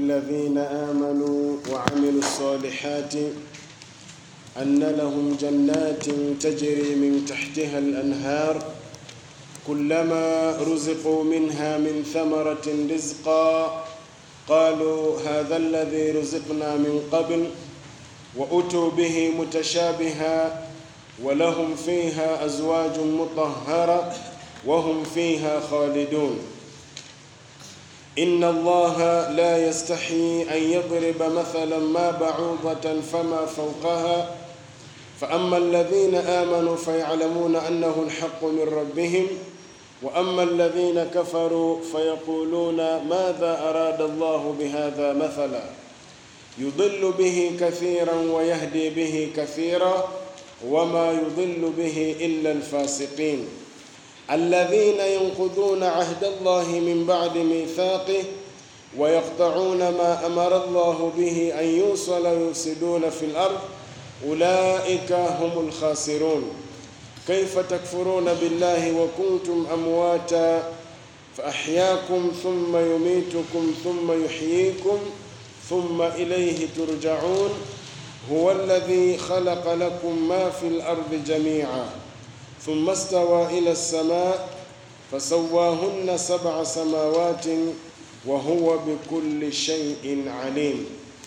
الذين آمنوا وعملوا الصالحات أن لهم جنات تجري من تحتها الأنهار كلما رزقوا منها من ثمرة رزقا قالوا هذا الذي رزقنا من قبل وأتوا به متشابها ولهم فيها أزواج مطهرة وهم فيها خالدون إن الله لا يستحي أن يضرب مثلا ما بعوضة فما فوقها فأما الذين آمنوا فيعلمون أنه الحق من ربهم وأما الذين كفروا فيقولون ماذا أراد الله بهذا مثلا يضل به كثيرا ويهدي به كثيرا وما يضل به إلا الفاسقين الذين ينقضون عهد الله من بعد ميثاقه ويقطعون ما أمر الله به أن يوصل ويفسدون في الأرض أولئك هم الخاسرون كيف تكفرون بالله وكنتم أمواتا فأحياكم ثم يميتكم ثم يحييكم ثم إليه ترجعون هو الذي خلق لكم ما في الأرض جميعا ثم استوى إلى السماء فسواهن سبع سماوات وهو بكل شيء عليم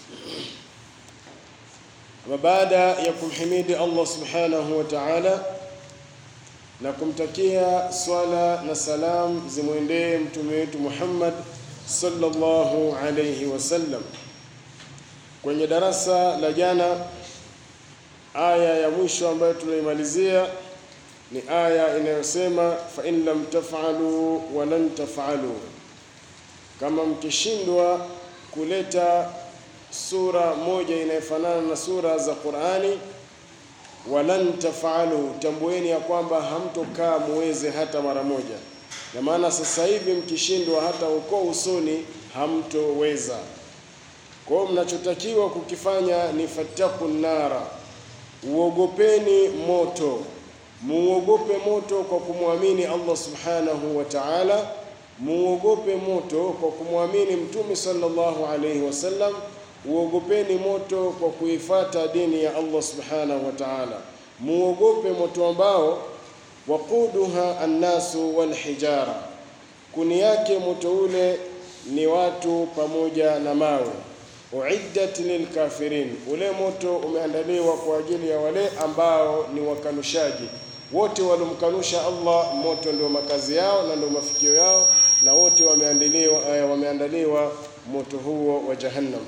وبعد يكم حميد الله سبحانه وتعالى na kumtakia swala na salam zimwendee mtume wetu Muhammad sallallahu alayhi wasallam. Kwenye darasa la jana, aya ya mwisho ambayo tunaimalizia ni aya inayosema fa in lam taf'alu wa lan taf'alu, kama mkishindwa kuleta sura moja inayofanana na sura za Qur'ani walan tafalu, tambueni ya kwamba hamtokaa muweze hata mara moja. Na maana sasa hivi mkishindwa, hata uko usoni hamtoweza. Kwa hiyo mnachotakiwa kukifanya ni fattaku nara, uogopeni moto, muogope moto kwa kumwamini Allah subhanahu wa ta'ala, muogope moto kwa kumwamini Mtume sallallahu alaihi wasallam uogopeni moto kwa kuifata dini ya Allah subhanahu wa ta'ala, muogope moto ambao waquduha annasu walhijara, kuni yake moto ule ni watu pamoja na mawe. Uiddat lilkafirin, ule moto umeandaliwa kwa ajili ya wale ambao ni wakanushaji. Wote waliomkanusha Allah, moto ndio makazi yao na ndio mafikio yao, na wote wameandaliwa, wameandaliwa moto huo wa Jahannam.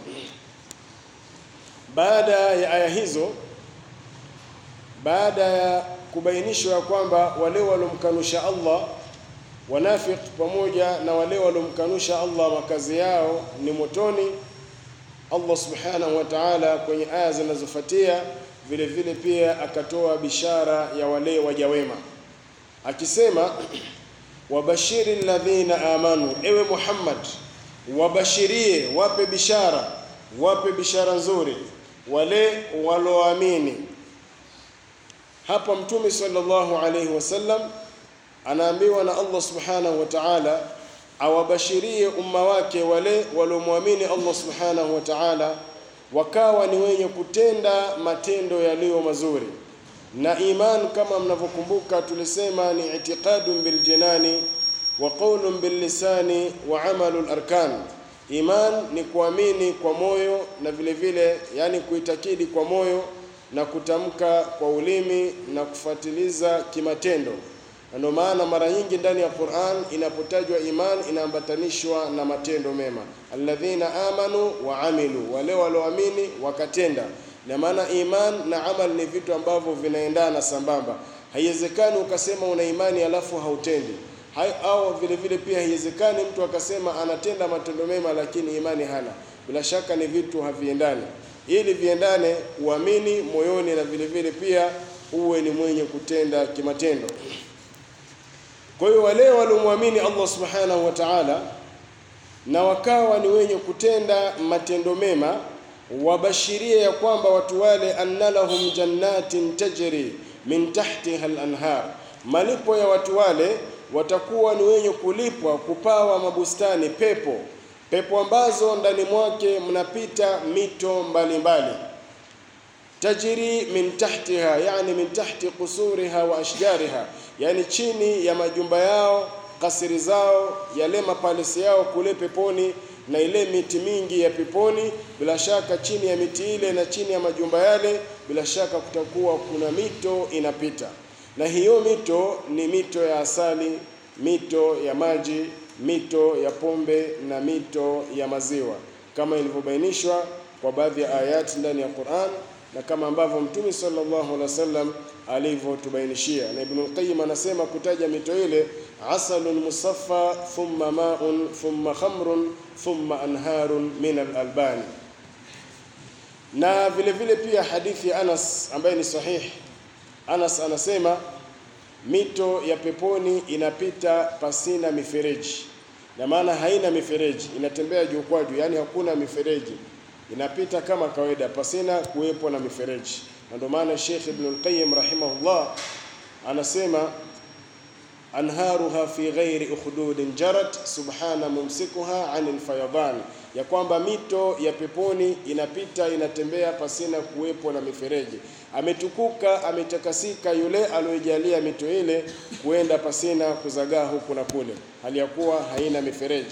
Baada ya aya hizo, baada ya kubainishwa ya kwamba wale waliomkanusha Allah wanafiq pamoja na wale waliomkanusha Allah makazi yao ni motoni, Allah subhanahu wa ta'ala kwenye aya zinazofuatia vile vile pia akatoa bishara ya wale waja wema akisema, wabashiri alladhina amanu, ewe Muhammad, wabashirie, wape bishara, wape bishara nzuri wale waloamini. Hapa Mtume sallallahu alaihi wasallam anaambiwa na Allah subhanahu wa ta'ala awabashirie umma wake wale waliomwamini Allah subhanahu wa ta'ala, wakawa ni wenye kutenda matendo yaliyo mazuri. Na iman kama mnavyokumbuka, tulisema ni itiqadun biljanani wa qawlun billisani wa amalul arkan Iman ni kuamini kwa moyo na vile vile, yani kuitakidi kwa moyo na kutamka kwa ulimi na kufuatiliza kimatendo. Na ndio maana mara nyingi ndani ya Qur'an inapotajwa iman inaambatanishwa na matendo mema, alladhina amanu wa amilu, wale walioamini wakatenda. Na maana iman na amal ni vitu ambavyo vinaendana sambamba. Haiwezekani ukasema una imani alafu hautendi Hai, au vile vile pia haiwezekani mtu akasema anatenda matendo mema lakini imani hana. Bila shaka ni vitu haviendani. Ili viendane, uamini moyoni na vile vile pia uwe ni mwenye kutenda kimatendo. Kwa hiyo wale waliomwamini Allah subhanahu wa ta'ala na wakawa ni wenye kutenda matendo mema, wabashirie ya kwamba watu wale anna lahum jannatin tajri min tahtiha al-anhar, malipo ya watu wale watakuwa ni wenye kulipwa kupawa mabustani pepo pepo ambazo ndani mwake mnapita mito mbalimbali tajri min tahtiha, yani min tahti qusuriha wa ashjariha, yani chini ya majumba yao, kasiri zao, yale mapalesi yao kule peponi na ile miti mingi ya peponi. Bila shaka chini ya miti ile na chini ya majumba yale, bila shaka kutakuwa kuna mito inapita, na hiyo mito ni mito ya asali, mito ya maji, mito ya pombe na mito ya maziwa, kama ilivyobainishwa kwa baadhi ya ayati ndani ya Qur'an na kama ambavyo Mtume sallallahu alaihi wasallam alivyotubainishia. Na Ibn Qayyim anasema kutaja mito ile, asalun musaffa thumma ma'un thumma khamrun thumma anharun min al-albani. Na vile vile pia hadithi ya Anas ambaye ni sahihi, Anas anasema mito ya peponi inapita pasina mifereji, na maana haina mifereji, inatembea juu kwa juu, yani hakuna mifereji inapita kama kawaida pasina kuwepo na mifereji. Na ndio maana Sheikh Ibn al-Qayyim rahimahullah anasema anharuha fi ghairi ukhdudin jarat subhana mumsikuha anil fayadan, ya kwamba mito ya peponi inapita inatembea pasina kuwepo na mifereji. Ametukuka ametakasika yule aliyojalia mito ile kuenda pasina kuzagaa huku na kule, hali ya kuwa haina mifereji.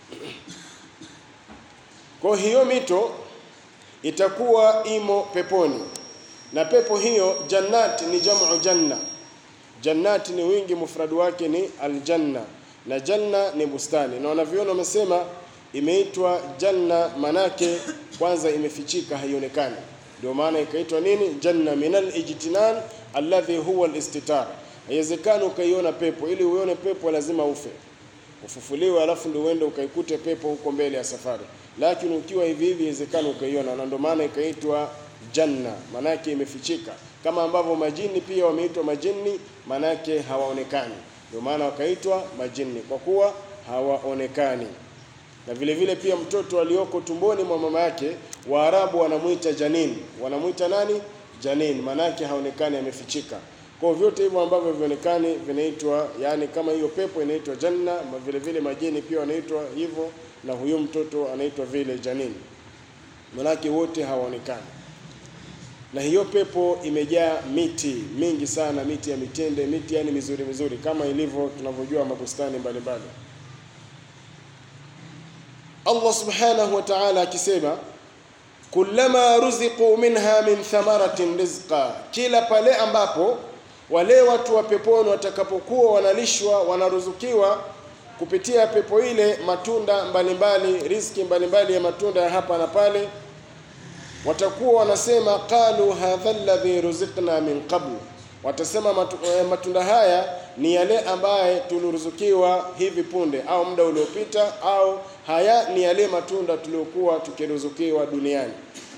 Kwa hiyo mito itakuwa imo peponi, na pepo hiyo jannat ni jamu janna. Jannat ni wingi, mufradu wake ni aljanna, na janna ni bustani, na wanavyona wamesema imeitwa janna, manake kwanza imefichika, haionekani, ndio maana ikaitwa nini? Janna min alijtinan alladhi huwa alistitar. Haiwezekani ukaiona pepo, ili uone pepo lazima ufe ufufuliwe, alafu ndio uende ukaikute pepo huko mbele ya safari lakini ukiwa hivi hivi inawezekana ukaiona, na ndio maana ikaitwa janna, manake imefichika, kama ambavyo majini pia wameitwa majini, manake hawaonekani, ndio maana wakaitwa majini kwa kuwa hawaonekani. Na vile vile pia mtoto alioko tumboni mwa mama yake, Waarabu wanamuita janin. Wanamuita nani? Janin, manake haonekani, amefichika. Kwa vyote hivyo ambavyo vionekani vinaitwa, yani kama hiyo pepo inaitwa janna, vile vile majini pia wanaitwa hivyo na huyo mtoto anaitwa vile janini, manake wote hawaonekani. Na hiyo pepo imejaa miti mingi sana, miti ya mitende, miti yani mizuri mizuri, kama ilivyo tunavyojua mabustani mbalimbali. Allah subhanahu wa ta'ala akisema, kullama ruziqu minha min thamaratin rizqa, kila pale ambapo wale watu wa peponi watakapokuwa wanalishwa wanaruzukiwa kupitia pepo ile matunda mbalimbali, riziki mbalimbali ya matunda ya hapa na pale, watakuwa wanasema qalu hadha alladhi ruziqna min qabl, watasema matu, eh, matunda haya ni yale ambaye tuliruzukiwa hivi punde au muda uliopita, au haya ni yale matunda tuliokuwa tukiruzukiwa duniani.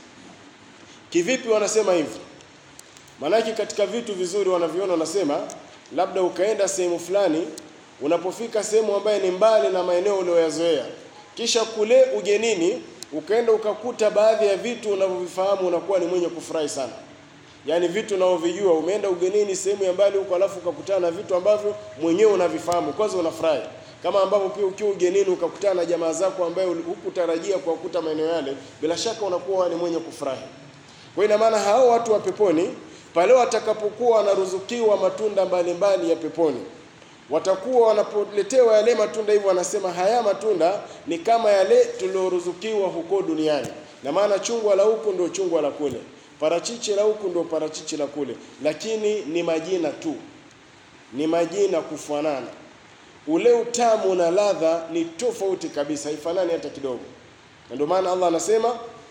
Kivipi wanasema hivi? Maanake katika vitu vizuri wanaviona, wanasema labda ukaenda sehemu fulani unapofika sehemu ambayo ni mbali na maeneo uliyoyazoea, kisha kule ugenini ukaenda ukakuta baadhi ya vitu unavyovifahamu, unakuwa ni mwenye kufurahi sana. Yaani vitu unavyovijua, umeenda ugenini sehemu ya mbali huko, alafu ukakutana na vitu ambavyo mwenyewe unavifahamu, kwanza unafurahi. Kama ambavyo pia ukiwa ugenini ukakutana na jamaa zako ambaye hukutarajia kuwakuta maeneo yale, bila shaka unakuwa ni mwenye kufurahi. Kwa ina maana hao watu wa peponi pale watakapokuwa wanaruzukiwa matunda mbalimbali mbali ya peponi watakuwa wanapoletewa yale matunda hivyo, wanasema haya matunda ni kama yale tulioruzukiwa huko duniani. Na maana chungwa la huku ndio chungwa la kule, parachichi la huku ndio parachichi la kule, lakini ni majina tu, ni majina kufanana. Ule utamu na ladha ni tofauti kabisa, haifanani hata kidogo. Na ndio maana Allah anasema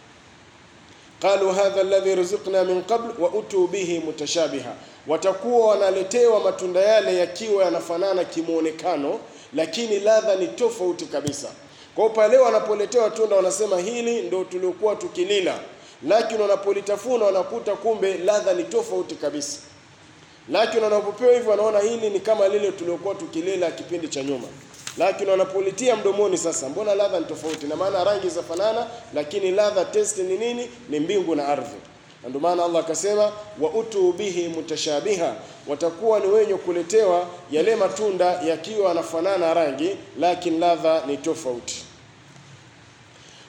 qalu hadha alladhi ruziqna min qabl wa utu bihi mutashabiha watakuwa wanaletewa matunda yale yakiwa yanafanana kimwonekano, lakini ladha ni tofauti kabisa. Kwa pale wanapoletewa tunda wanasema hili ndio tuliokuwa tukilila, lakini wanapolitafuna wanakuta kumbe ladha ni tofauti kabisa. Lakini wanapopewa hivyo wanaona hili ni kama lile tuliokuwa tukilila kipindi cha nyuma, lakini wanapolitia mdomoni sasa, mbona ladha ni tofauti? Na maana rangi zafanana, lakini ladha, testi ni nini? Ni mbingu na ardhi. Na ndio maana Allah akasema wa utu bihi mutashabiha, watakuwa ni wenye kuletewa yale matunda yakiwa yanafanana rangi, lakini ladha ni tofauti.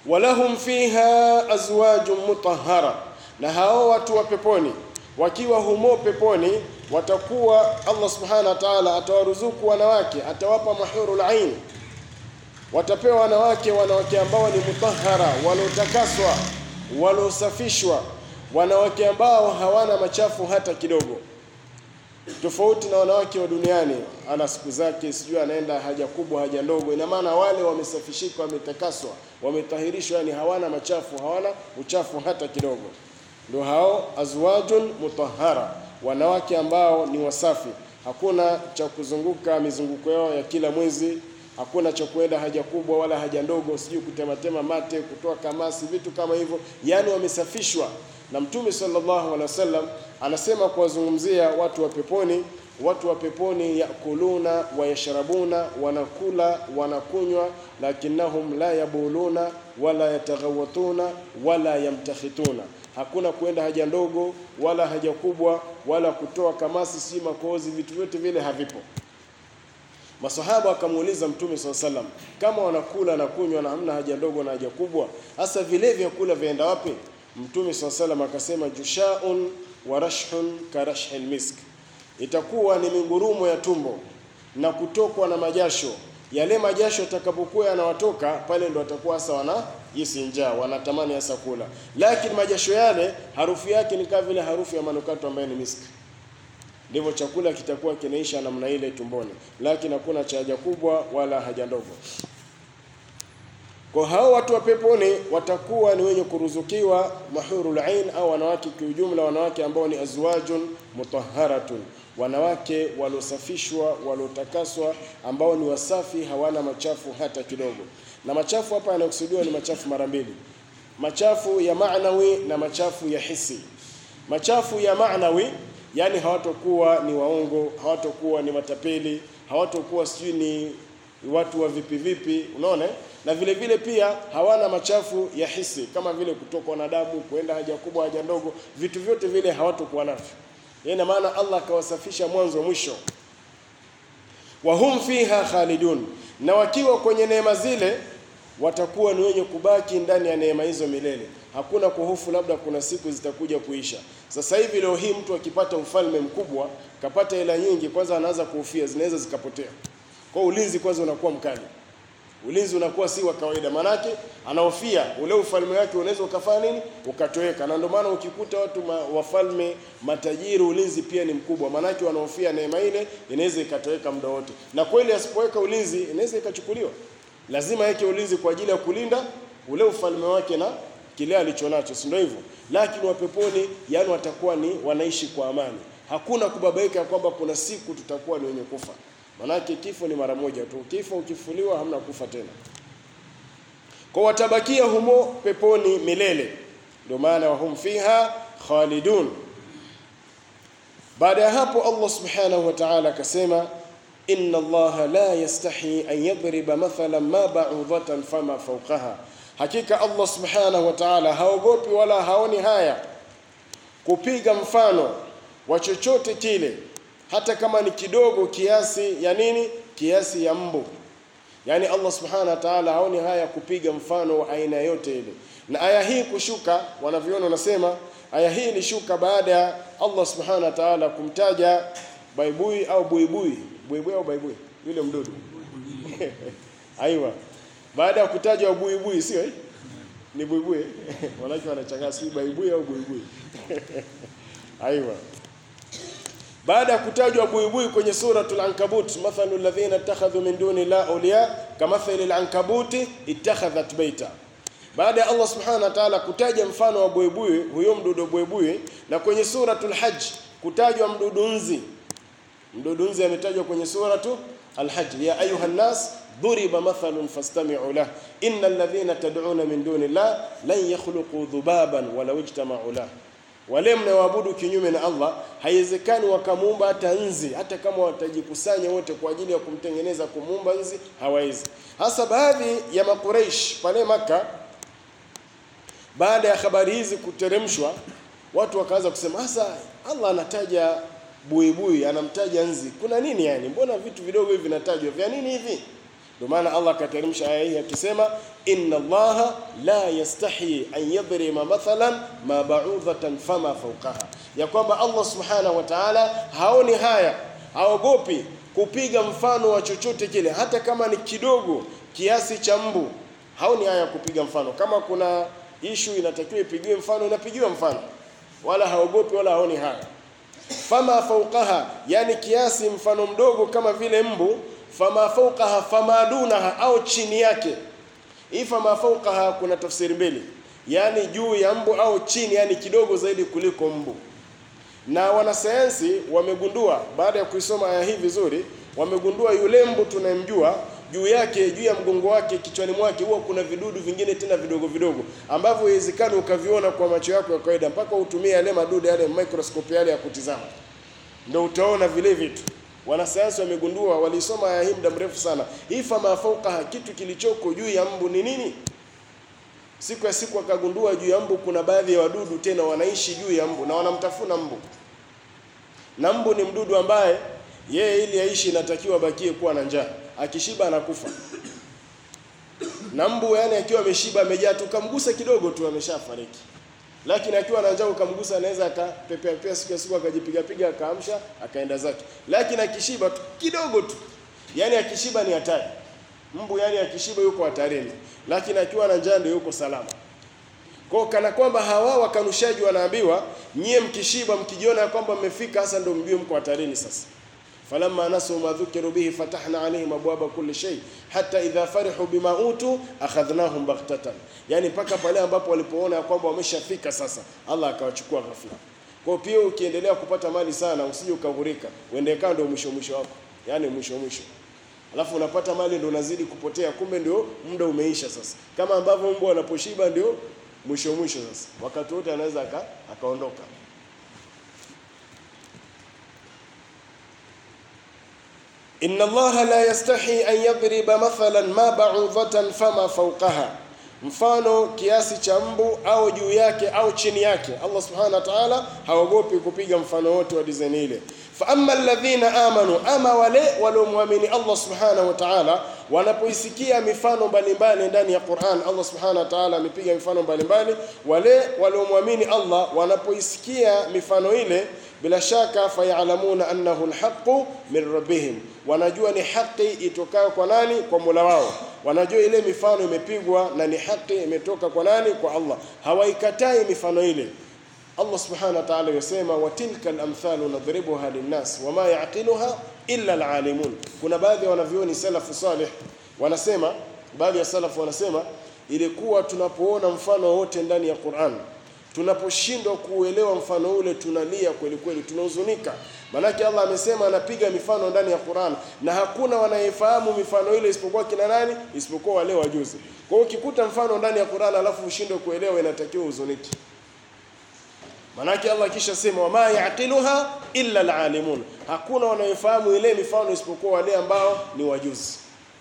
walahum fiha azwajun mutahhara, na hao watu wa peponi wakiwa humo peponi watakuwa, Allah subhanahu wa ta'ala atawaruzuku wanawake, atawapa mahurul ain, watapewa wanawake, wanawake ambao ni mutahhara, waliotakaswa, waliosafishwa, wanawake ambao hawana machafu hata kidogo tofauti na wanawake wa duniani, ana siku zake, sijui anaenda haja kubwa, haja ndogo. Ina maana wale wamesafishika, wametakaswa, wametahirishwa, yani hawana machafu, hawana uchafu hata kidogo. Ndio hao azwajun mutahhara, wanawake ambao ni wasafi, hakuna cha kuzunguka mizunguko yao ya kila mwezi, hakuna cha kuenda haja kubwa wala haja ndogo, sijui kutematema mate, kutoa kamasi, vitu kama hivyo, yani wamesafishwa na Mtume sallallahu alaihi wasallam anasema kuwazungumzia watu wa peponi, watu wa peponi yakuluna wa yashrabuna, wanakula wanakunywa, lakinnahum la yabuluna wala yataghawatuna wala yamtakhituna, hakuna kuenda haja ndogo wala haja kubwa wala kutoa kamasi, si makozi, vitu vyote vile havipo. Masahaba akamuuliza Mtume swalla sallam, kama wanakula na kunywa na hamna haja ndogo na haja kubwa, hasa vile vyakula vyaenda wapi? Mtume swalla sallam akasema jushaun wa rashhun karashhil misk, itakuwa ni mingurumo ya tumbo na kutokwa na majasho. Yale majasho yatakapokuwa yanawatoka pale, ndo watakuwa hasa wana hisi njaa, wanatamani hasa kula, lakini majasho yale harufu yake ni kama vile harufu ya manukato ambayo ni miski. Ndivyo chakula kitakuwa kinaisha namna ile tumboni, lakini hakuna cha haja kubwa wala haja ndogo. Kwa hao watu wa peponi watakuwa ni wenye kuruzukiwa mahurul ain, au wanawake kiujumla, wanawake ambao ni azwajun mutahharatun, wanawake waliosafishwa, waliotakaswa, ambao ni wasafi, hawana machafu hata kidogo. Na machafu hapa yanakusudiwa ni machafu mara mbili, machafu ya maanawi na machafu ya hisi. Machafu ya maanawi, yani hawatokuwa ni waongo, hawatokuwa ni matapeli, hawatokuwa sijui ni watu wa vipi vipi, unaona na vile vile pia hawana machafu ya hisi kama vile kutokwa na damu, kuenda haja kubwa, haja ndogo, vitu vyote vile hawatokuwa navyo. Ina maana Allah akawasafisha mwanzo mwisho. wa hum fiha khalidun, na wakiwa kwenye neema zile watakuwa ni wenye kubaki ndani ya neema hizo milele. Hakuna kuhofu labda kuna siku zitakuja kuisha. Sasa hivi leo hii mtu akipata ufalme mkubwa, kapata hela nyingi, kwanza anaanza kuhofia zinaweza zikapotea. Kwa ulinzi kwanza unakuwa mkali ulinzi unakuwa si wa kawaida, manake anahofia ule ufalme wake unaweza ukafanya nini, ukatoweka. Na ndio maana ukikuta watu ma, wafalme matajiri, ulinzi pia ni mkubwa, manake wanahofia neema ile inaweza ikatoweka muda wote, na kweli asipoweka ulinzi inaweza ikachukuliwa. Lazima yake ulinzi kwa ajili ya kulinda ule ufalme wake na kile alichonacho, si ndio hivyo? Lakini wapeponi, yani watakuwa ni wanaishi kwa amani, hakuna kubabaika kwamba kuna siku tutakuwa ni wenye kufa Manake kifo ni mara moja tu, kifo ukifuliwa hamna kufa tena. Kwa watabakia humo peponi milele, ndio maana wahum fiha khalidun. Baada ya hapo Allah subhanahu wa ta'ala akasema, inna Allaha la yastahi an yadriba mathalan ma ba'udatan fama fawqaha, hakika Allah subhanahu wa ta'ala haogopi wala haoni haya kupiga mfano wa chochote kile hata kama ni kidogo kiasi ya nini, kiasi ya mbu. Yaani Allah subhanahu wa ta'ala haoni haya kupiga mfano wa aina yote ile. Na aya hii kushuka, wanavyoona wanasema aya hii ilishuka baada ya Allah subhanahu wa ta'ala kumtaja baibui au buibui, buibui au baibui, yule mdudu aiwa, baada ya kutaja buibui, sio eh? Ni buibui wanake wanachanganya, si baibui au buibui aiwa baada ya kutajwa buibui kwenye suratul Ankabut, mathalu alladhina ittakhadhu min duni la awliya kamathali al-ankabuti ittakhadhat baita. Baada ya Allah subhanahu wa ta'ala kutaja mfano wa buibui, huyo mdudu buibui, na kwenye suratul Hajj kutajwa mdudu nzi. Mdudu nzi ametajwa kwenye suratu al-Hajj, ya ayuha nas duriba mathalun fastami'u lah innal ladhina tad'una min duni la lan yakhluqu dhubaban walau ijtama'u lah wale mnaoabudu kinyume na Allah haiwezekani wakamuumba hata nzi, hata kama watajikusanya wote kwa ajili ya kumtengeneza kumuumba nzi, hawawezi. Hasa baadhi ya Makuraish pale Maka, baada ya habari hizi kuteremshwa, watu wakaanza kusema, hasa Allah anataja buibui, anamtaja nzi, kuna nini yani? Mbona vitu vidogo hivi vinatajwa, vya nini hivi? Ndio maana Allah akateremsha aya hii akisema, inna Allaha la yastahi an yadrima mathalan ma ba'udhatan fama fawqaha, ya kwamba Allah subhanahu wa ta'ala haoni haya, haogopi kupiga mfano wa chochote kile, hata kama ni kidogo kiasi cha mbu, haoni haya kupiga mfano. Kama kuna ishu inatakiwa ipigiwe mfano, inapigiwa mfano, wala haogopi wala haoni haya. Fama fawqaha, yani kiasi mfano mdogo kama vile mbu fama fawqaha fama dunaha, au chini yake. Hii fama fawqaha kuna tafsiri mbili, yani juu ya mbu au chini, yani kidogo zaidi kuliko mbu. Na wanasayansi wamegundua baada ya kuisoma aya hii vizuri, wamegundua yule mbu tunayemjua juu yake, juu ya mgongo wake, kichwani mwake huwa kuna vidudu vingine tena vidogo vidogo ambavyo haiwezekani ukaviona kwa macho yako ya kawaida, mpaka utumie yale madude yale microscope yale ya kutizama, ndio utaona vile vitu. Wanasayansi wamegundua, walisoma aya hii muda mrefu sana. Hii fama fauqaha, kitu kilichoko juu ya mbu ni nini? Siku ya siku akagundua juu ya mbu kuna baadhi ya wadudu tena wanaishi juu ya mbu na wanamtafuna mbu, na mbu ni mdudu ambaye yeye ili aishi inatakiwa abakie kuwa na njaa, akishiba anakufa. Na mbu yani akiwa ameshiba amejaa tu, kamgusa kidogo tu ameshafariki, lakini akiwa na njaa ukamgusa, anaweza akapepea pepea siku ya siku akajipiga piga akaamsha akaenda zake, lakini akishiba tu kidogo tu, yani akishiba ni hatari. Mbu yani akishiba yuko hatarini, lakini akiwa na njaa ndio yuko salama. Kwa kana kwamba hawa wakanushaji wanaambiwa nyie, mkishiba mkijiona kwamba mmefika hasa, ndio mjue mko hatarini sasa. falamma nasu ma dhukiru bihi fatahna alaihim abwaba kulli shay hatta idha farihu bima utu akhadhnahum baghtatan, yani mpaka pale ambapo walipoona ya kwamba wameshafika sasa, Allah akawachukua ghafla. Kwa pia ukiendelea kupata mali sana, usije ukahurika, uende kaa ndio mwisho mwisho wako, yani mwisho mwisho alafu unapata mali ndio unazidi kupotea, kumbe ndio muda umeisha sasa. Kama ambavyo mbwa anaposhiba ndio mwisho mwisho sasa, wakati wote anaweza aka, akaondoka. inna Allaha la yastahi an yadriba mathalan ma ba'udhatan fama fawqaha, mfano kiasi cha mbu au juu yake au chini yake. Allah subhanahu wa ta'ala haogopi kupiga mfano wote wa design ile. Fa amma alladhina amanu, ama wale waliomwamini Allah subhanahu wa ta'ala, wanapoisikia mifano mbalimbali ndani ya Qur'an, Allah subhanahu wa ta'ala amepiga mifano mbalimbali. Wale waliomwamini Allah wanapoisikia mifano ile, bila shaka fayalamuna annahu alhaqu min rabbihim, wanajua ni haki itokayo kwa nani? Kwa Mola wao. Wanajua ile mifano imepigwa na ni haki imetoka kwa nani? Kwa Allah. Hawaikatai mifano ile. Allah subhanahu wa ta'ala yasema wa tilka al-amthalu nadribuha linnas wama yaqiluha illa al-alimun. Kuna baadhi ya wanavyoni salafu salih wanasema, baadhi ya salafu wanasema, ilikuwa tunapoona mfano wote ndani ya Qur'an, tunaposhindwa kuuelewa mfano ule, tunalia kweli kweli, tunahuzunika. Maanake Allah amesema anapiga mifano ndani ya Qur'an, na hakuna wanayefahamu mifano ile isipokuwa kina nani? Isipokuwa wale wajuzi. Kwa hiyo ukikuta mfano ndani ya Qur'an alafu ushindwe kuelewa, inatakiwa huzuniki. Manake Allah kisha sema wama yaqiluha illa alalimun, hakuna wanayefahamu ile mifano isipokuwa wale ambao ni wajuzi.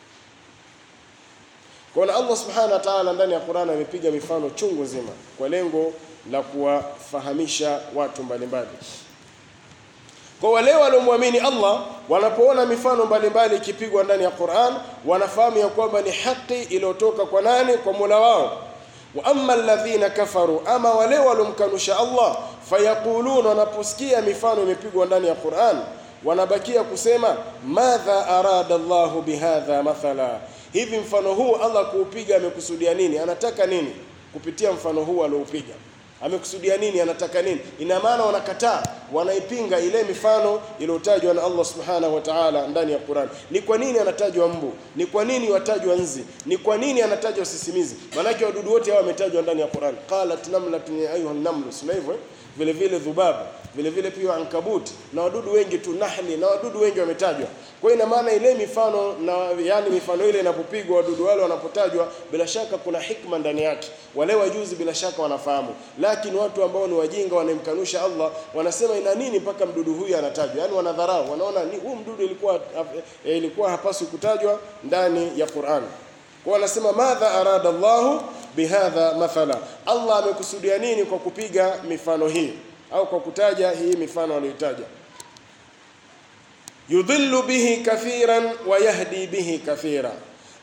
Kwa hiyo Allah subhanahu wa ta'ala ndani ya Qur'an amepiga mifano chungu nzima kwa lengo la kuwafahamisha watu mbalimbali. Kwa wale waliomwamini Allah wanapoona mifano mbalimbali ikipigwa ndani ya Qur'an, wanafahamu ya kwamba ni haki iliyotoka kwa nani? Kwa Mola wao wa amma alladhina kafaru, ama wale walomkanusha Allah, fayaquluna, wanaposikia mifano imepigwa ndani ya Qur'an wanabakia kusema madha arada Allahu bihadha mathala, hivi mfano huu Allah kuupiga amekusudia nini? Anataka nini kupitia mfano huu alioupiga? Amekusudia nini? Anataka nini? Ina maana wanakataa, wanaipinga ile mifano iliyotajwa na Allah subhanahu wa ta'ala ndani ya Qur'an. Ni kwa nini anatajwa mbu? Ni kwa nini watajwa nzi? Ni kwa nini anatajwa sisimizi? Maanake wadudu wote hao wametajwa ndani ya Qur'an. Qalat namlatun ya ayuha namlu, sio hivyo? Vile vile dhubab, vile vile pia ankabut na wadudu wengi tu, nahli na wadudu wengi wametajwa. Kwa hiyo ina maana ile mifano na yani mifano ile inapopigwa, wadudu wale wanapotajwa, bila shaka kuna hikma ndani yake. Wale wajuzi bila shaka wanafahamu, lakini watu ambao ni wajinga wanamkanusha Allah wanasema ina nini mpaka mdudu huyu anatajwa? Yani wanadharau, wanaona ni huu mdudu ilikuwa eh, ilikuwa hapaswi kutajwa ndani ya Qur'an. Kwa wanasema madha arada Allahu bihadha mathala, Allah amekusudia nini kwa kupiga mifano hii au kwa kutaja hii mifano aliyotaja? Yudhillu bihi kathiran wa yahdi bihi kathira,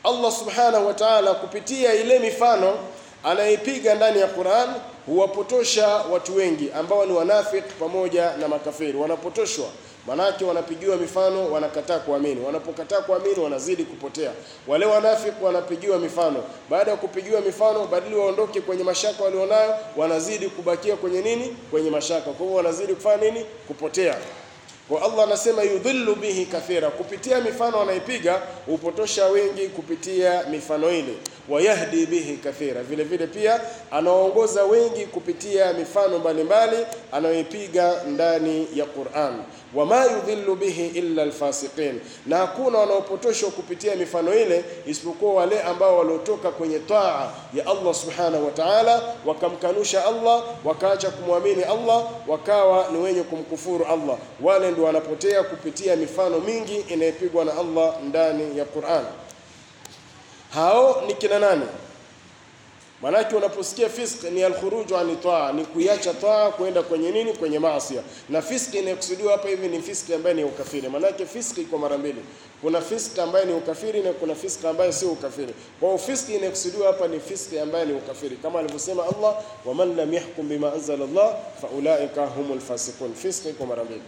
Allah subhanahu wa ta'ala kupitia ile mifano anaipiga ndani ya Qur'an huwapotosha watu wengi ambao ni wanafiki pamoja na makafiri, wanapotoshwa manake wanapigiwa mifano, wanakataa kuamini. Wanapokataa kuamini, wanazidi kupotea. Wale wanafiki wanapigiwa mifano, baada ya kupigiwa mifano, badili waondoke kwenye mashaka walionayo, wanazidi kubakia kwenye nini? Kwenye mashaka. Kwa hivyo wanazidi kufanya nini? Kupotea. Kwa Allah anasema yudhillu bihi kathira, kupitia mifano anaipiga hupotosha wengi kupitia mifano ile. Wayahdi bihi kathira, vile vile pia anaongoza wengi kupitia mifano mbalimbali anayoipiga ndani ya Qur'an. Wama yudhillu bihi illa alfasiqin, na hakuna wanaopotoshwa kupitia mifano ile isipokuwa wale ambao waliotoka kwenye taa ya Allah subhanahu wa ta'ala, wakamkanusha Allah, wakaacha kumwamini Allah, wakawa ni wenye kumkufuru Allah, wale ndio wanapotea kupitia mifano mingi inayopigwa na Allah ndani ya Qur'an. Hao ni kina nani? Maanake unaposikia fisk ni alkhuruju ani taa, ni kuiacha taa kwenda kwenye nini? Kwenye maasi. Na fiski inayokusudiwa hapa hivi ni fiski ambayo ni ukafiri. Maanake fiski iko mara mbili, kuna fiski ambayo ni ukafiri na kuna fiski ambayo sio ukafiri. Kwa hiyo fiski inayokusudiwa hapa ni fiski ambayo ni ukafiri, kama alivyosema Allah, waman lam yahkum bima anzala Allah faulaika humul fasiqun. Fiski iko mara mbili.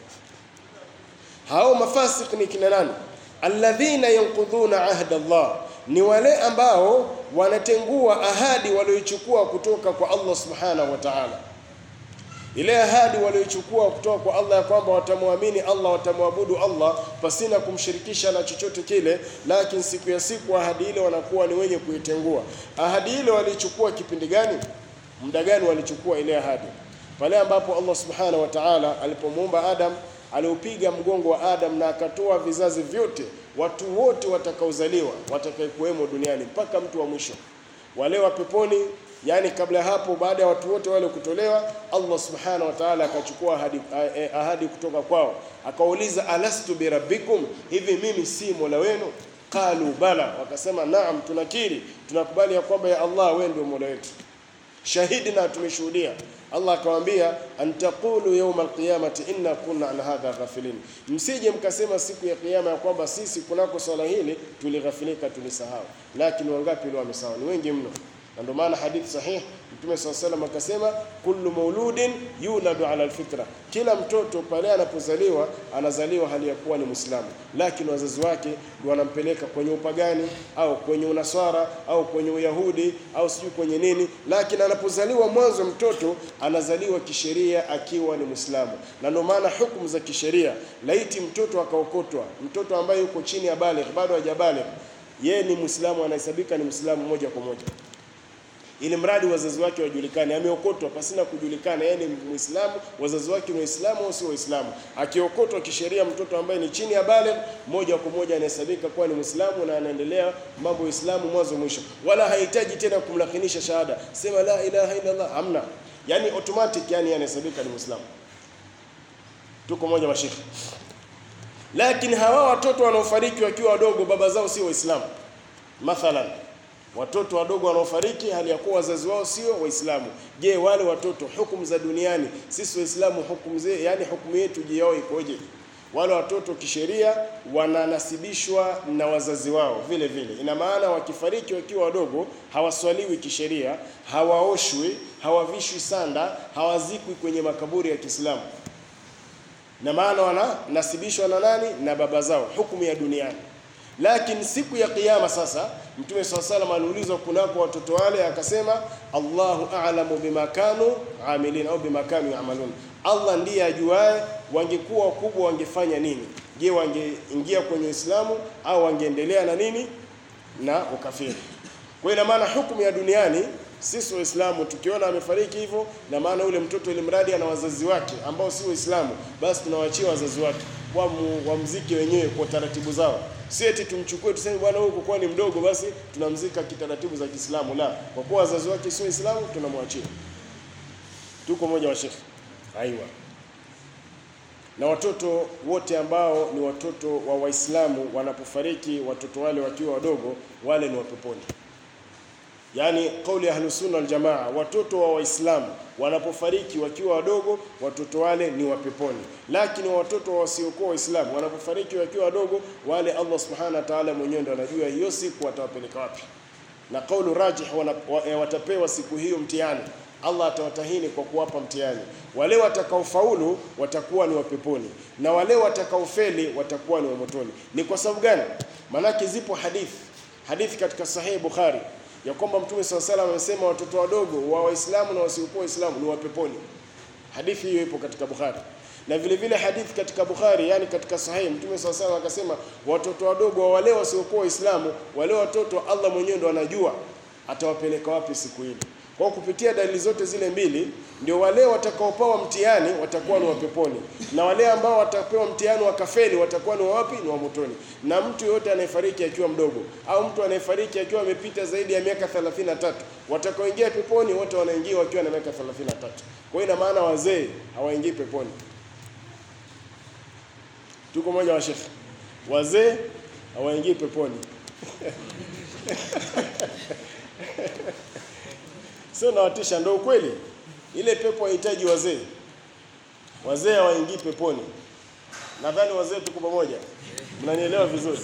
Hao mafasik ni kina nani? Alladhina yanqudhuna ahda Allah, ni wale ambao wanatengua ahadi walioichukua kutoka kwa Allah subhanahu wa ta'ala. Ile ahadi walioichukua kutoka kwa Allah ya kwamba watamwamini Allah, watamwabudu Allah pasina kumshirikisha na chochote kile, lakini siku ya siku ahadi ile wanakuwa ni wenye kuitengua. Ahadi ile walichukua kipindi gani? Muda gani walichukua ile ahadi? Pale ambapo Allah subhanahu wa ta'ala alipomuumba Adam aliupiga mgongo wa Adam na akatoa vizazi vyote, watu wote watakaozaliwa watakayekuwemo duniani mpaka mtu wa mwisho, wale wa peponi. Yani kabla hapo, baada ya watu wote wale kutolewa, Allah subhanahu wa ta'ala akachukua ahadi, ahadi kutoka kwao, akauliza alastu birabbikum, hivi mimi si mola wenu? Qalu bala, wakasema naam, tunakiri tunakubali ya kwamba ya Allah wewe ndio mola wetu, shahidi na tumeshuhudia. Allah akamwambia antaqulu yawma alqiyamati inna kunna an hadha ghafilin, msije mkasema siku ya kiyama ya kwamba sisi kunako swala hili tulighafilika, tulisahau. Lakini wangapi leo wamesahau? Ni wengi mno, na ndio maana hadithi sahih Mtume swalla salam akasema kullu mauludin yuladu ala alfitra, kila mtoto pale anapozaliwa anazaliwa hali ya kuwa ni Muislamu, lakini wazazi wake ndio wanampeleka kwenye upagani au kwenye unaswara au kwenye uyahudi au sijui kwenye nini, lakini anapozaliwa mwanzo mtoto anazaliwa kisheria akiwa ni Muislamu. Na ndio maana hukumu za kisheria, laiti mtoto akaokotwa, mtoto ambaye yuko chini ya baligh, bado hajabaligh, yeye ni Muislamu, anahesabika ni Muislamu moja kwa moja ili mradi wazazi wake wajulikane. Ameokotwa pasina kujulikana yeye ni Muislamu, wazazi wake ni Waislamu au sio Waislamu. Akiokotwa kisheria, mtoto ambaye ni chini ya baligh, moja kwa moja anahesabika kuwa ni Muislamu na anaendelea mambo ya Uislamu mwanzo mwisho, wala hahitaji tena kumlakinisha shahada, sema la ilaha illa Allah, hamna. Yani automatic, yani anahesabika ni Muislamu. Tuko moja mashekhi. Lakini hawa watoto wanaofariki wakiwa wadogo, baba zao sio Waislamu, mathalan watoto wadogo wanaofariki hali ya kuwa wazazi wao sio Waislamu. Je, wale watoto hukumu za duniani sisi Waislamu hukumu ze, yani hukumu yetu je yao ikoje? Wale watoto kisheria wananasibishwa na wazazi wao vile vile. Ina maana wakifariki wakiwa wadogo hawaswaliwi kisheria, hawaoshwi, hawavishwi sanda, hawazikwi kwenye makaburi ya Kiislamu. Na maana wananasibishwa na nani? Na baba zao, hukumu ya duniani. Lakini siku ya Kiyama sasa, Mtume swalla salam aliulizwa kunako watoto wale, akasema Allahu a'lamu bima kanu amilin au bima kanu yamalun, Allah ndiye ajuae wangekuwa wakubwa wangefanya nini. Je, wangeingia kwenye Uislamu au wangeendelea na nini na ukafiri? Kwa hiyo ina maana hukumu ya duniani sisi Waislamu tukiona amefariki hivyo, na maana yule mtoto ili mradi ana wazazi wake ambao si Waislamu, basi tunawaachia wazazi wake wamzike wenyewe kwa taratibu zao, si eti tumchukue tuseme bwana huyu kwa ni mdogo basi tunamzika kitaratibu za Kiislamu. La, kwa kuwa wazazi wake sio Waislamu tunamwachia. Tuko moja wa shekhi aiwa. Na watoto wote ambao ni watoto wa Waislamu wanapofariki, watoto wale wakiwa wadogo, wale ni wapeponi. yani kauli ya Ahlusunna wal Jamaa, watoto wa Waislamu wanapofariki wakiwa wadogo, watoto wale ni wa peponi, lakini watoto wasiokuwa Waislamu wanapofariki wakiwa wadogo, wale Allah subhanahu wa ta'ala mwenyewe ndo anajua hiyo siku watawapeleka wapi, na kaulu rajih wana, wa, watapewa siku hiyo mtihani. Allah atawatahini kwa kuwapa mtihani. Wale watakaofaulu watakuwa ni wa peponi na wale watakaofeli watakuwa ni wa motoni. Ni kwa sababu gani? Maanake zipo hadithi hadithi katika Sahihi Bukhari ya kwamba Mtume SAW salam amesema watoto wadogo wa Waislamu na wasiokuwa Waislamu ni wa peponi. Hadithi hiyo ipo katika Bukhari na vile vile hadithi katika Bukhari, yani katika Sahihi, Mtume SAW salam akasema watoto wadogo wa wale wasiokuwa Waislamu, wale watoto Allah mwenyewe ndo anajua atawapeleka wapi siku ile. Kwa kupitia dalili zote zile mbili, ndio wale watakaopewa mtihani watakuwa ni wa peponi, na wale ambao watapewa mtihani wakafeli watakuwa ni wa wapi? Ni wa motoni. Na mtu yoyote anayefariki akiwa mdogo au mtu anayefariki akiwa amepita zaidi ya miaka 33, watakaoingia peponi wote wanaingia wakiwa na miaka 33. Kwa hiyo ina maana wazee hawaingii peponi. Tuko moja wa shekhe, wazee hawaingii peponi Sio nawatisha, ndio ukweli. Ile pepo haihitaji wazee, wazee hawaingii peponi. Nadhani wazee tuko pamoja, mnanielewa vizuri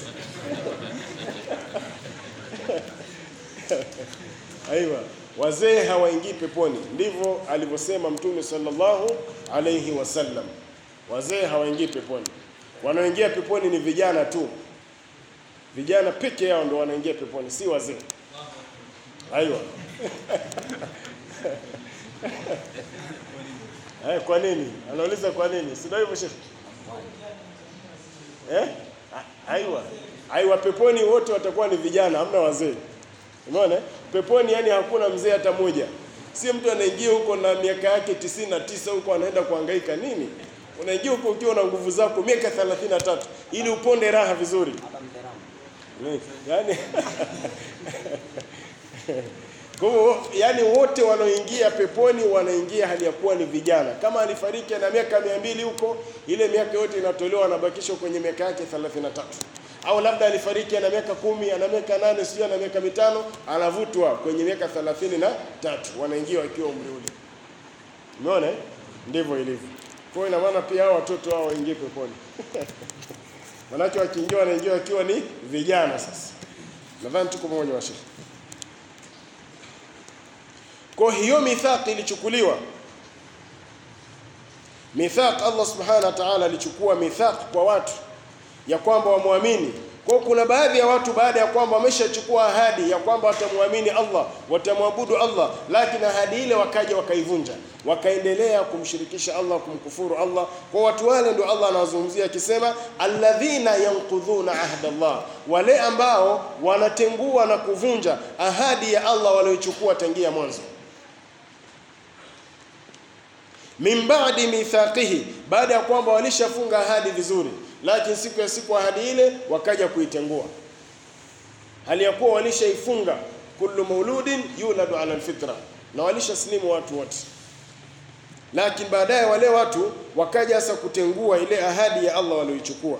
aiwa, wazee hawaingii peponi, ndivyo alivyosema Mtume sallallahu alayhi wasallam. Wazee hawaingii peponi, wanaoingia peponi ni vijana tu. Vijana peke yao ndio wanaingia peponi, si wazee. Aiwa. Eh, kwa nini? Anauliza kwa nini? Si ndio hivyo Sheikh? Eh? Aiwa. Aiwa peponi wote watakuwa ni vijana, hamna wazee. Umeona? Peponi yani hakuna mzee hata moja. Si mtu anaingia huko na miaka yake tisini na tisa huko anaenda kuhangaika nini? Unaingia huko ukiwa na nguvu zako miaka 33 ili uponde raha vizuri. Yaani Kwa hivyo yani wote wanaoingia peponi wanaingia hali ya kuwa ni vijana. Kama alifariki na miaka mia mbili huko, ile miaka yote inatolewa, anabakishwa kwenye miaka yake 33. Au labda alifariki ana miaka kumi, ana miaka nane, sio ana miaka mitano, anavutwa kwenye miaka 33, wanaingia wakiwa umri ule. Umeona? eh? Ndivyo ilivyo. Kwa hiyo ina maana pia hao watoto hao waingie peponi. Manake wakiingia wanaingia wakiwa ni vijana sasa. Nadhani tuko pamoja washiriki. Kwa hiyo mithaq ilichukuliwa. Mithaq Allah Subhanahu wa Ta'ala alichukua mithaq kwa watu ya kwamba wamwamini. Kwa kuna baadhi ya watu baada ya kwamba wameshachukua ahadi ya kwamba watamwamini Allah, watamwabudu Allah, lakini ahadi ile wakaja wakaivunja, wakaendelea kumshirikisha Allah, kumkufuru Allah. Kwa watu wale ndio Allah anawazungumzia akisema, alladhina yanqudhuna ahda Allah, wale ambao wanatengua na kuvunja ahadi ya Allah walioichukua tangia mwanzo min ba'di mithaqihi, baada ya kwamba walishafunga ahadi vizuri, lakini siku ya siku ahadi ile wakaja kuitengua, hali ya kuwa walishaifunga kullu mauludin yuladu ala alfitra, na walishaslimu watu wote, lakini baadaye wale watu wakaja sasa kutengua ile ahadi ya Allah walioichukua.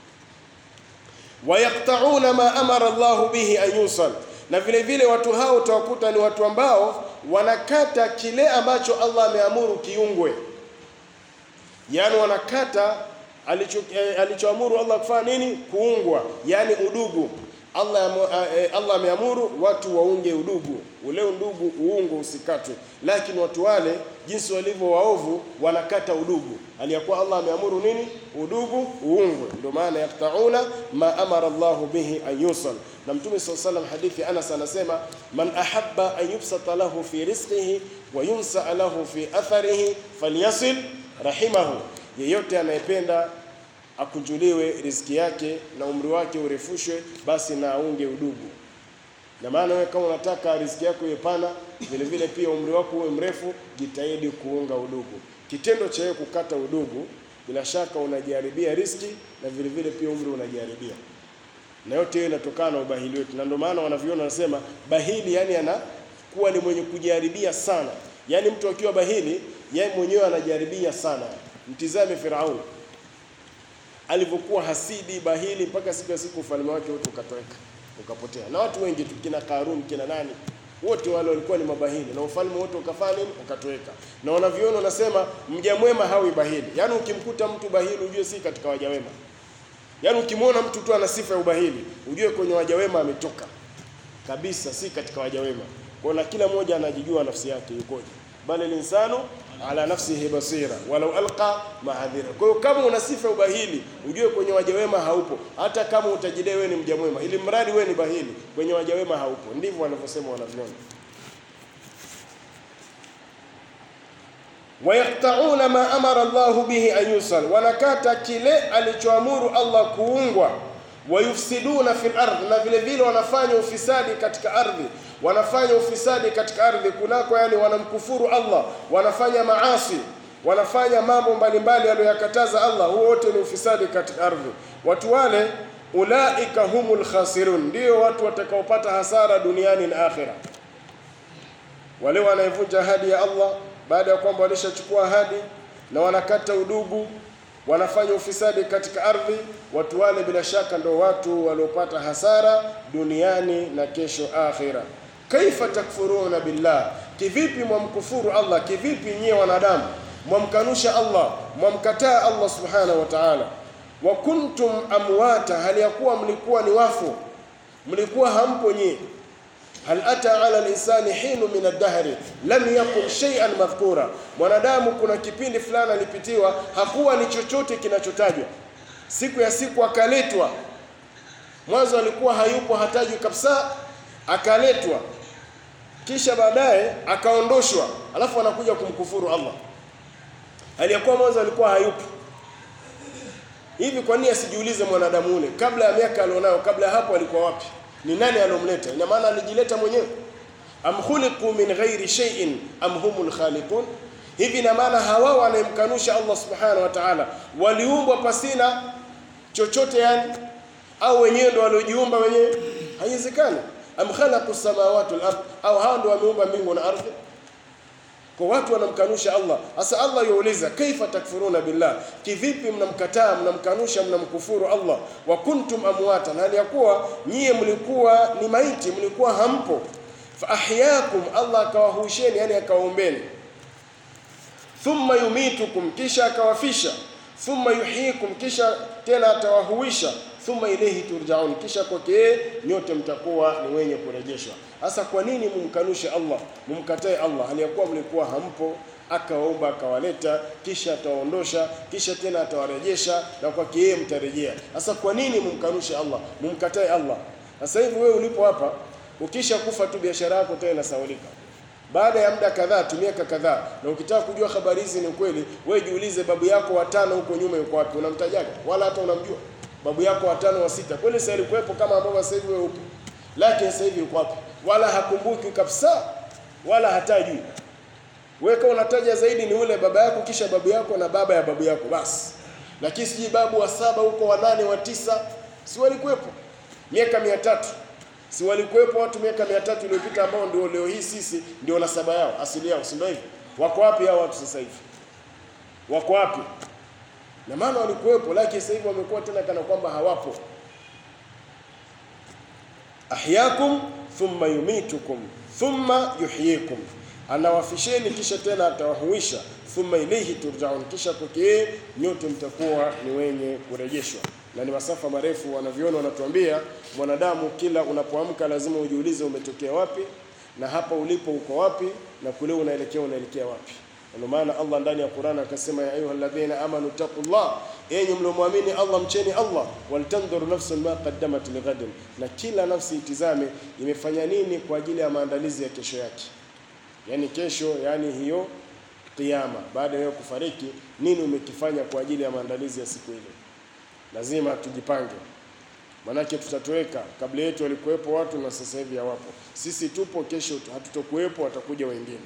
Wayaqta'una ma amara Allahu bihi an yusal, na vile vile watu hao utawakuta ni watu ambao wanakata kile ambacho Allah ameamuru kiungwe, yaani wanakata alicho eh, alichoamuru Allah kufanya nini? Kuungwa, yaani udugu. Allah amu- eh, Allah ameamuru watu waunge udugu, ule undugu uungo usikatwe, lakini watu wale jinsi walivyo waovu wanakata udugu, aliyakuwa Allah ameamuru nini? Udugu uungwe. Ndio maana yaktauna ma amara Allahu bihi an yusal. Na Mtume SAW salam hadithi Anas anasema man ahabba an yubsata lahu fi rizqihi wa yunsa lahu fi atharihi falyasil rahimahu, yeyote anayependa akunjuliwe riziki yake na umri wake urefushwe, basi na aunge udugu. Na maana wewe kama unataka riziki yako iwe pana, vile vile pia umri wako uwe mrefu, jitahidi kuunga udugu. Kitendo cha wewe kukata udugu, bila shaka unajiharibia riziki na vile vile pia umri unajiharibia, na yote hiyo inatokana na ubahili wetu, na ndio maana wanavyuoni wanasema bahili, yani anakuwa ni mwenye kujiharibia sana. Yani mtu akiwa bahili, yeye mwenyewe anajiharibia sana. Mtizame Firauni alivyokuwa hasidi bahili, mpaka siku ya siku ufalme wake wote ukatoweka ukapotea, na watu wengi tu, kina Karun kina nani, wote wale walikuwa ni mabahili na ufalme wote ukafanya nini? Ukatoweka. Na wanaviona wanasema mja mwema hawi bahili, yaani ukimkuta mtu bahili ujue si katika waja wema. Yaani ukimwona mtu tu ana sifa ya ubahili ujue kwenye waja wema ametoka kabisa, si katika waja wema. Kwa na kila mmoja anajijua nafsi yake yukoje, bali linsanu ala nafsihi basira walau alqa maadhira. Kwa hiyo kama una sifa ya ubahili ujue kwenye waja wema haupo, hata kama utajidai wewe ni mja mwema, ili mradi wewe ni bahili, kwenye waja wema haupo. Ndivyo wanavyosema wanavyoni. wayaqtauna ma amara Allahu bihi an yusal, wanakata kile alichoamuru Allah kuungwa. Wayufsiduna fil ardh, na vile vile wanafanya ufisadi katika ardhi, wanafanya ufisadi katika ardhi kunako, yani wanamkufuru Allah, wanafanya maasi, wanafanya mambo mbalimbali aliyoyakataza Allah. Huo wote ni ufisadi katika ardhi. Watu wale ulaika humul khasirun, ndio watu watakaopata hasara duniani na akhira. Wale wanaevunja ahadi ya Allah baada ya kwamba walishachukua ahadi na wanakata udugu, wanafanya ufisadi katika ardhi, watu wale bila shaka ndio watu waliopata hasara duniani na kesho akhira. Kaifa takfuruna billah, kivipi mwamkufuru Allah? Kivipi nyie wanadamu mwamkanusha Allah, mwamkataa Allah subhanahu wa ta'ala? Wa kuntum amwata, hali ya kuwa mlikuwa ni wafu, mlikuwa hampo nyie hal ata ala linsani hinu min ad-dahri lam yakun shay'an madhkura, mwanadamu kuna kipindi fulani alipitiwa hakuwa ni chochote kinachotajwa. Siku ya siku akaletwa, mwanzo alikuwa hayupo, hatajwi kabisa, akaletwa, kisha baadaye akaondoshwa, alafu anakuja kumkufuru Allah aliyekuwa mwanzo alikuwa hayupo. Hivi kwa nini asijiulize mwanadamu ule, kabla ya miaka alionayo, kabla ya hapo alikuwa wapi? Ni nani alomleta? Ina maana alijileta mwenyewe. am khuliqu min ghairi shay'in am humul khaliqun. Hivi ina maana hawa wanayemkanusha Allah subhanahu wa ta'ala waliumbwa pasina chochote yani, au wenyewe ndo waliojiumba wenyewe? Haiwezekani. am khalaqu samawati wal ard, au hao ndo wameumba mbingu na ardhi? Kwa watu wanamkanusha Allah. Sasa Allah yuuliza kaifa takfuruna billah, kivipi mnamkataa, mnamkanusha, mnamkufuru Allah. Wa kuntum amwatan, hali ya kuwa nyie mlikuwa ni maiti, mlikuwa hampo. Fa ahyakum, Allah akawahuisheni, yani akawaombeni. Thumma yumitukum, kisha akawafisha. Thumma yuhyikum, kisha tena atawahuisha. Thumma ilayhi turjaun, kisha kwake yeye nyote mtakuwa ni wenye kurejeshwa. Sasa kwa nini mumkanushe Allah, mumkatae Allah hali ya kuwa mlikuwa hampo? Akawaumba, akawaleta, kisha atawaondosha, kisha tena atawarejesha, na kwake yeye mtarejea. Sasa kwa nini mumkanushe Allah, mumkatae Allah? Sasa hivi wewe ulipo hapa, ukisha kufa tu biashara yako tena inasaulika baada ya muda kadhaa tu, miaka kadhaa. Na ukitaka kujua habari hizi ni ukweli, wewe jiulize, babu yako watano huko nyuma yuko wapi? Unamtajaga? Wala hata unamjua babu yako watano wa sita? Kweli sasa alikuwepo kama ambavyo sasa hivi wewe upo, lakini sasa hivi yuko wapi? Wala hakumbuki kabisa, wala hatajui. Wewe kama unataja zaidi ni ule baba yako, kisha babu yako na baba ya babu yako, basi. Lakini siji babu wa saba huko, wa nane, wa tisa, si walikuwepo miaka mia tatu si walikuwepo watu miaka mia tatu iliyopita ambao ndio leo hii sisi ndio nasaba yao asili yao, si ndio hivyo? Wako wapi hao watu sasa hivi? Wako wapi? Na maana walikuwepo, lakini sasa hivi wamekuwa tena kana kwamba hawapo. Ahyakum thumma yumitukum thumma yuhyikum, anawafisheni kisha tena atawahuisha. Thumma ilayhi turjaun, kisha kwake yeye nyote mtakuwa ni wenye kurejeshwa na ni masafa marefu. Wanaviona wanatuambia mwanadamu, kila unapoamka lazima ujiulize umetokea wapi, na hapa ulipo uko wapi, na kule unaelekea unaelekea wapi. Ndio maana Allah ndani ya Qur'an akasema, ya ayuha alladhina amanu taqullah, enyi mliomwamini Allah mcheni Allah, waltandhur nafsun ma qaddamat lighadin, na kila nafsi itizame imefanya nini kwa ajili ya maandalizi ya kesho yake. Yani kesho, yani hiyo kiyama, baada ya kufariki, nini umekifanya kwa ajili ya maandalizi ya siku ile lazima tujipange, manake tutatoweka. Kabla yetu walikuwepo watu na sasa hivi hawapo. Sisi tupo, kesho hatutokuwepo, watakuja wengine.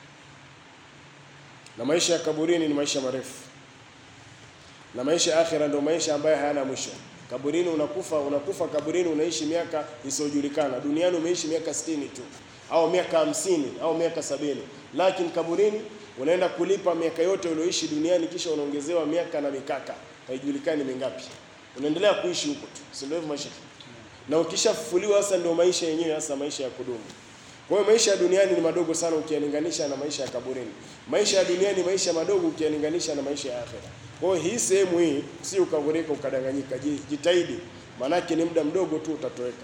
Na maisha ya kaburini ni maisha marefu, na maisha ya akhira ndio maisha ambayo hayana mwisho. Kaburini unakufa, unakufa kaburini, unaishi miaka isiyojulikana. Duniani umeishi miaka sitini tu au miaka hamsini au miaka sabini, lakini kaburini unaenda kulipa miaka yote ulioishi duniani, kisha unaongezewa miaka na mikaka haijulikani mingapi, unaendelea kuishi huko tu, si ndio hivyo maisha? Na ukishafufuliwa sasa ndio maisha yenyewe, hasa maisha ya kudumu. Kwa hiyo maisha ya duniani ni madogo sana ukiyalinganisha na maisha ya kaburini. Maisha ya duniani maisha madogo ukiyalinganisha na maisha ya akhera. Kwa hiyo hii sehemu hii si ukagurika ukadanganyika, jitahidi, maanake ni muda mdogo tu utatoweka.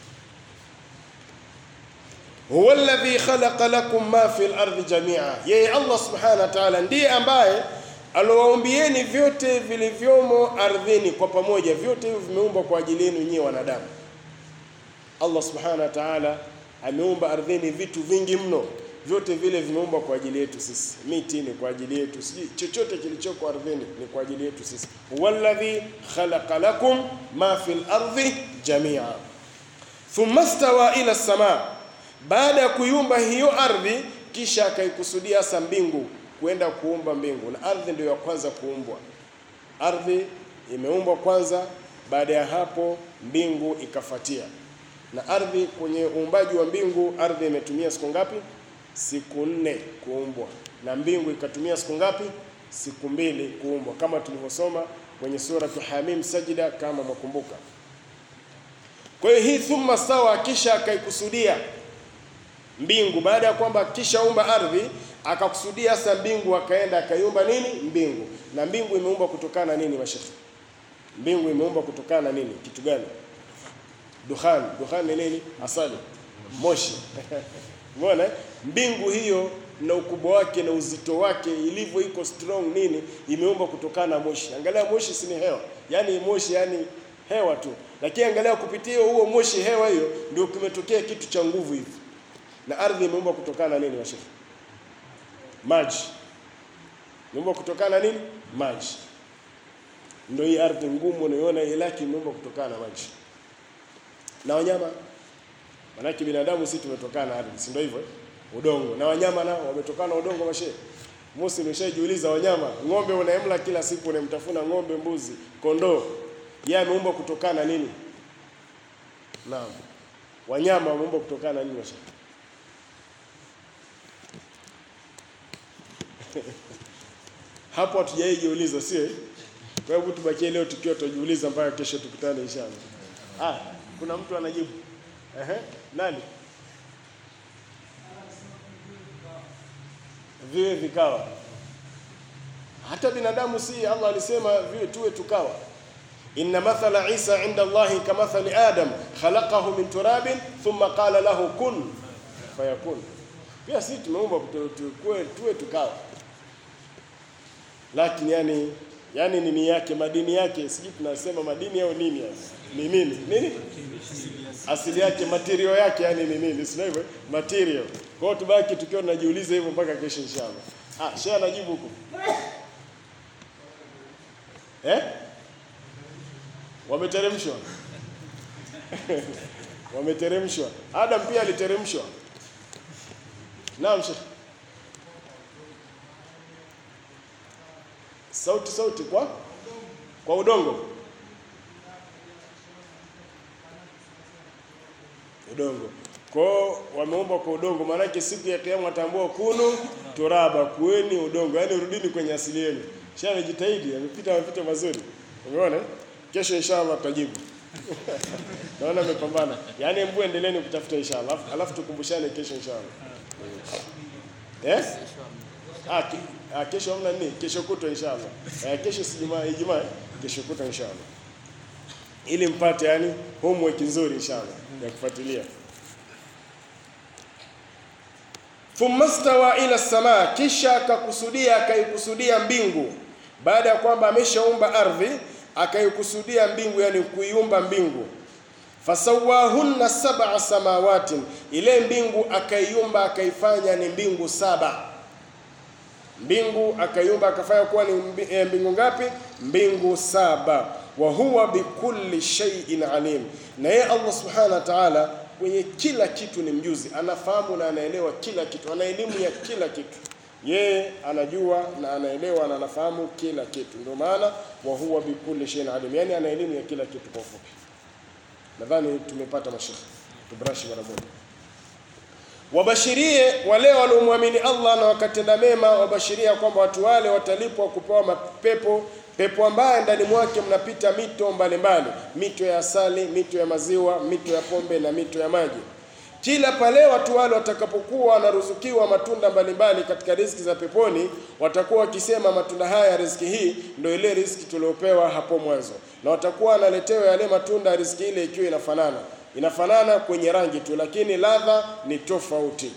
huwa alladhi khalaqa lakum ma fi al-ardi jamia, yeye Allah subhanahu wa ta'ala ndiye ambaye aliwaumbieni vyote vilivyomo ardhini kwa pamoja. Vyote hivyo vimeumbwa kwa ajili yenu nyinyi wanadamu. Allah subhanahu wa ta'ala ameumba ardhini vitu vingi mno, vyote vile vimeumbwa kwa ajili yetu sisi. Miti ni kwa ajili yetu, sijui chochote kilichoko ardhini ni kwa ajili yetu sisi. Walladhi khalaqa lakum ma fil ardi jamia thumma stawa ila samaa, baada ya kuiumba hiyo ardhi, kisha akaikusudia hasa mbingu, kwenda kuumba mbingu. Na ardhi ndio ya kwanza kuumbwa. Ardhi imeumbwa kwanza, baada ya hapo mbingu ikafuatia na ardhi kwenye uumbaji wa mbingu, ardhi imetumia siku ngapi? Siku nne kuumbwa, na mbingu ikatumia siku ngapi? Siku mbili kuumbwa, kama tulivyosoma kwenye suratu Hamim Sajida, kama mwakumbuka. Kwa hiyo hii thumma stawa, kisha akaikusudia mbingu, baada ya kwamba kishaumba ardhi akakusudia sasa mbingu, akaenda akaiumba nini? Mbingu. Na mbingu imeumbwa kutokana na nini, mashekhi? Mbingu imeumbwa kutokana na nini? Kitu gani? Dukhan. Dukhan ni nini? Asali, moshi. Umeona mbingu hiyo na ukubwa wake na uzito wake ilivyo iko strong nini, imeumbwa kutokana na moshi. Angalia moshi, si ni hewa? Yaani moshi, yani hewa tu, lakini angalia kupitia huo moshi, hewa hiyo ndio kimetokea kitu cha nguvu hivi. Na ardhi imeumbwa kutokana na nini, washefu? Maji. Imeumbwa kutokana na nini? Maji. Ndio hii ardhi ngumu unaiona, ilaki imeumbwa kutokana na maji na wanyama manake binadamu sisi tumetokana na ardhi, si ndio hivyo? Udongo na wanyama nao wametokana na udongo. Mashehe Musi, umeshajiuliza wanyama, ng'ombe unaemla kila siku, unamtafuna ng'ombe, mbuzi, kondoo, yeye ameumbwa kutokana na nini? Naam, wanyama wameumbwa kutokana na nini mashehe? hapo hatujaijiuliza, sio? Kwa hivyo tubakie leo tukiwa tujiuliza mpaka kesho tukutane inshallah. Ah, kuna mtu anajibu. Ehe, nani? Viwe vikawa. Hata binadamu si Allah alisema viwe tuwe tukawa. Inna mathala Isa inda Allahi kamathali Adam khalaqahu min turabin thumma qala lahu kun fayakun. Pia sisi tumeumbwa tuwe tuwe tukawa. Lakini yani yani nini yake madini yake sijui tunasema madini au nini ni nini nini asili yake material yake yani ni nini sio hivyo material kwa hiyo tubaki tukiwa tunajiuliza hivyo mpaka kesho inshallah ah shehe anajibu huko eh wameteremshwa wameteremshwa Adam pia aliteremshwa naam shehe sauti sauti kwa kwa udongo udongo kwao wameumbwa kwa udongo. Maanake siku ya Kiyama watambua kunu turaba, kuweni udongo, yaani rudini kwenye asili yenu. Shehe amejitahidi, amepita mapito mazuri, umeona. Kesho inshallah tutajibu naona amepambana, yaani mbu endeleeni kutafuta inshallah, alafu tukumbushane kesho inshallah eh? Ah, ki, ah, kesho hamna nini? Kesho kutwa inshallah. Eh, kesho si Ijumaa, Ijumaa, kesho kutwa inshallah. Ili mpate yani homework nzuri inshallah ya kufuatilia. Thumma stawa ila samaa, kisha akakusudia akaikusudia mbingu. Baada ya kwamba ameshaumba ardhi, akaikusudia mbingu, yani kuiumba mbingu. Fasawahunna sab'a samawatin, ile mbingu akaiumba akaifanya ni mbingu saba mbingu akaiumba akafanya kuwa ni mbingu ngapi? Mbingu saba. Wa huwa bikulli shay'in alim, na yeye Allah subhanahu wa ta'ala kwenye kila kitu ni mjuzi, anafahamu na anaelewa kila kitu, ana elimu ya kila kitu. Yeye anajua na anaelewa na anafahamu kila kitu, ndio maana wa huwa bikulli shay'in alim, yani ana elimu ya kila kitu. Kwa ufupi, nadhani tumepata mashekhe, tubrashi mara moja wabashirie wale waliomwamini Allah na wakatenda mema, wabashiria kwamba watu wale watalipwa kupewa mapepo, pepo ambaye ndani mwake mnapita mito mbalimbali, mito ya asali, mito ya maziwa, mito ya pombe na mito ya maji. kila pale watu wale watakapokuwa wanaruzukiwa matunda mbalimbali katika riziki za peponi, watakuwa wakisema matunda haya, riziki hii ndio ile riziki tuliopewa hapo mwanzo, na watakuwa wanaletewa yale matunda ya riziki ile ikiwa inafanana inafanana kwenye rangi tu, lakini ladha ni tofauti.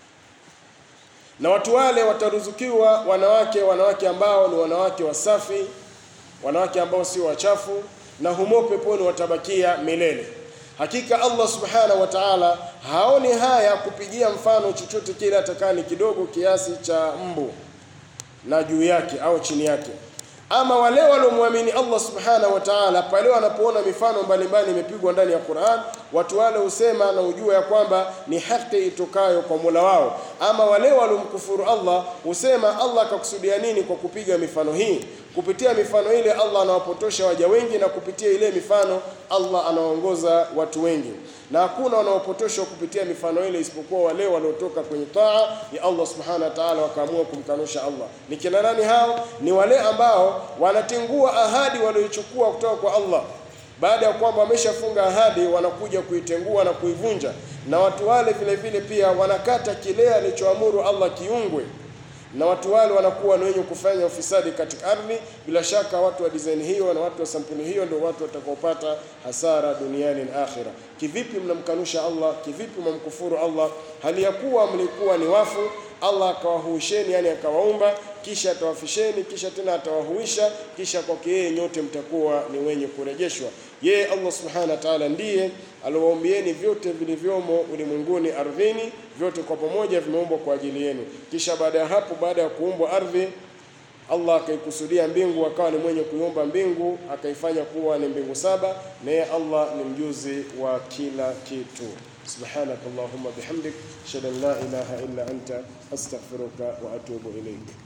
Na watu wale wataruzukiwa wanawake, wanawake ambao ni wanawake wasafi, wanawake ambao sio wachafu, na humo peponi watabakia milele. Hakika Allah subhanahu wa ta'ala haoni haya kupigia mfano chochote kile atakani kidogo kiasi cha mbu na juu yake au chini yake. Ama wale waliomwamini Allah subhanahu wa ta'ala, pale wanapoona mifano mbalimbali imepigwa ndani ya Qur'an, watu wale husema na ujua ya kwamba ni haki itokayo kwa Mola wao. Ama wale waliomkufuru Allah husema Allah akakusudia nini kwa kupiga mifano hii? Kupitia mifano ile Allah anawapotosha waja wengi, na kupitia ile mifano Allah anawaongoza watu wengi, na hakuna wanaopotoshwa kupitia mifano ile isipokuwa wale waliotoka kwenye taa ya Allah subhanahu wa ta'ala, wakaamua kumkanusha Allah. Ni kina nani hao? Ni wale ambao wanatingua ahadi walioichukua kutoka kwa Allah baada ya kwamba wameshafunga ahadi, wanakuja kuitengua na kuivunja. Na watu wale vile vile pia wanakata kile alichoamuru Allah kiungwe na watu wale wanakuwa ni wenye kufanya ufisadi katika ardhi. Bila shaka watu wa design hiyo na watu wa sampuli hiyo ndio watu watakaopata hasara duniani na akhira. Kivipi mnamkanusha Allah? Kivipi mnamkufuru Allah hali ya kuwa mlikuwa ni wafu? Allah akawahuisheni, yani akawaumba, kisha atawafisheni, kisha tena atawahuisha, kisha kwake yeye nyote mtakuwa ni wenye kurejeshwa. Yeye Allah subhanahu wa ta'ala ndiye aliwaumbieni vyote vilivyomo ulimwenguni, ardhini, vyote kwa pamoja vimeumbwa kwa ajili yenu. Kisha baada ya hapo, baada ya kuumbwa ardhi, Allah akaikusudia mbingu, akawa ni mwenye kuiumba mbingu, akaifanya kuwa ni mbingu saba, na yeye Allah ni mjuzi wa kila kitu. Subhanaka Allahumma bihamdik ashhadu an la ilaha illa anta astaghfiruka wa atubu ilayk.